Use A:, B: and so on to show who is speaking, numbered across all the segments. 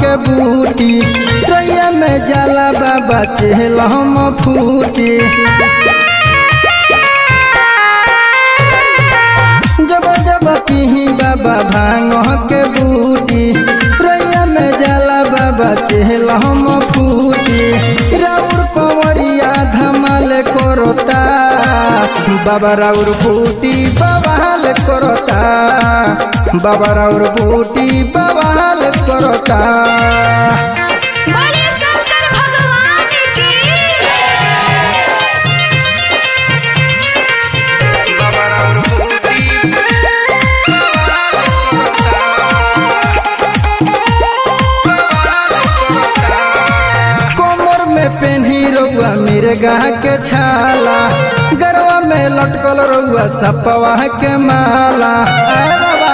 A: के बूटी रैया में जाला बाबा चेहल हम फूटी जब जब पीही बाबा भांग के बूटी रैया में जाला बाबा चेहल हम फूटी राउर कंवरिया धमाल करता बाबा राउर फूटी बवाल करता बाबा राउर फूटी बवाल करता
B: बोले शंकर भगवान की
A: बाबा राउर फूटी कमर में पेन्ही रउआ मिर्गा के छाला गरवा में लटकल रउआ सपवा के माला आए बाबा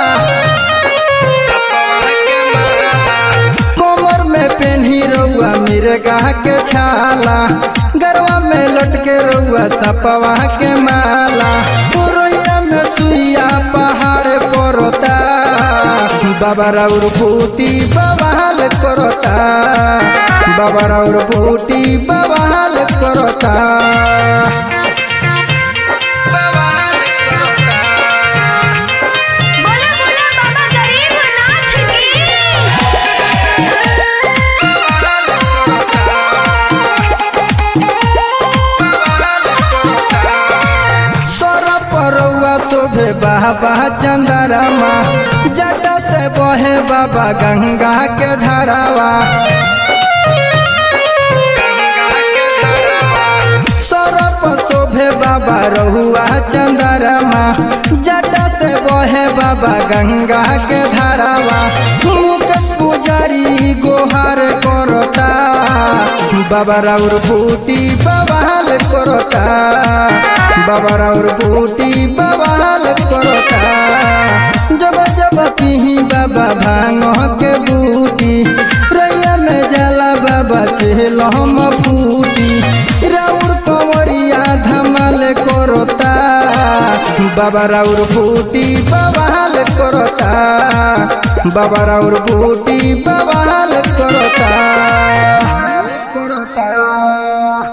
A: कमर में पेन्ही रउआ मिर्गा के छाला गरवा में लटके रउआ सपवा के माला पुरैया में सुइया पहाड़ पड़ता बाबा राउर फूटी बवाल करता बाबा राउर फूटी बवाल करता बवाल करता
B: बोले बोले बाबा गरीबनाथ की
A: सौरभ परौआ शोभे बाबा चंदरमा जट से बहे बाबा गंगा के धारावा सौरभ शोभे बाबा रहुआ चंदरमा जट से बहे बाबा गंगा के धारावा मुकेश पुजारी गोहार करता बाबा राउर फूटी बवाल करता बाबा राउर फूटी बवाल करता जब जब पीही बाबा भांग के बूटी रैया में जाला बाबा चेहल हम फूटी राउर कंवरिया धमाल करता बाबा राउर फूटी बवाल करता बाबा राउर फूटी बवाल करता करता